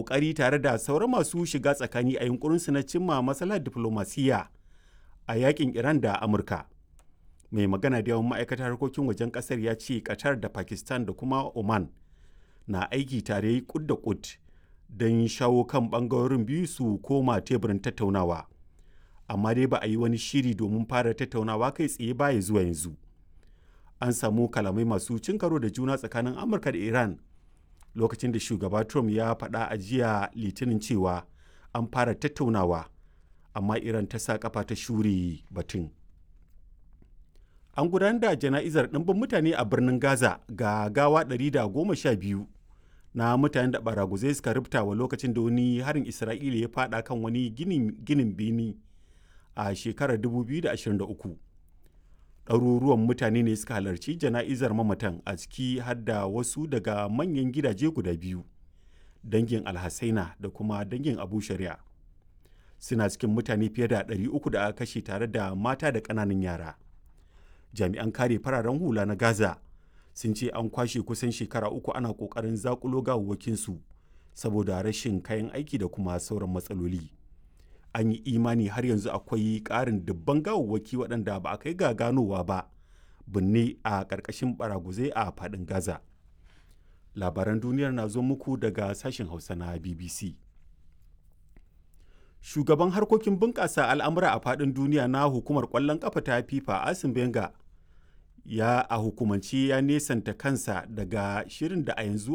ƙoƙari tare da sauran masu shiga tsakani a yunkurinsu na cimma matsalar diflomasiyya a yakin Iran da Amurka. Mai magana da yawan ma'aikatar harkokin wajen ƙasar ya ce Qatar da Pakistan da kuma Oman na aiki tare kud da kud don shawo kan ɓangarorin biyu su koma teburin tattaunawa. Amma dai ba a yi wani shiri domin fara tattaunawa kai tsaye ba ya zuwa yanzu. An samu kalamai masu cin karo da juna tsakanin Amurka da Iran lokacin da shugaba Trump ya faɗa a jiya litinin cewa an fara tattaunawa amma Iran ta sa kafa ta shure batun. An gudanar da jana'izar ɗimbin mutane a birnin Gaza ga gawa 112 na mutanen da baraguzai suka rubta wa lokacin da wani harin Isra'ila ya faɗa kan wani ginin bini a shekarar 2023. ɗaruruwan mutane ne suka halarci jana'izar mamatan a ciki har da wasu daga manyan gidaje guda biyu dangin alhassaina da kuma dangin abu shari'a suna cikin mutane fiye da 300 da aka kashe tare da mata da ƙananan yara jami'an kare fararen hula na gaza sun ce an kwashe kusan shekara uku ana ƙoƙarin zakulo gawawwakinsu saboda rashin kayan aiki da kuma sauran matsaloli an yi imani har yanzu akwai ƙarin dubban gawawwaki waɗanda ba a kai ga ganowa ba binne a ƙarƙashin baraguzai a faɗin gaza labaran duniyar na zo muku daga sashen hausa na bbc shugaban harkokin bunƙasa al'amura a faɗin duniya na hukumar ƙwallon ƙafa ta fifa asim benga ya a hukumance ya nesanta kansa daga shirin da a yanzu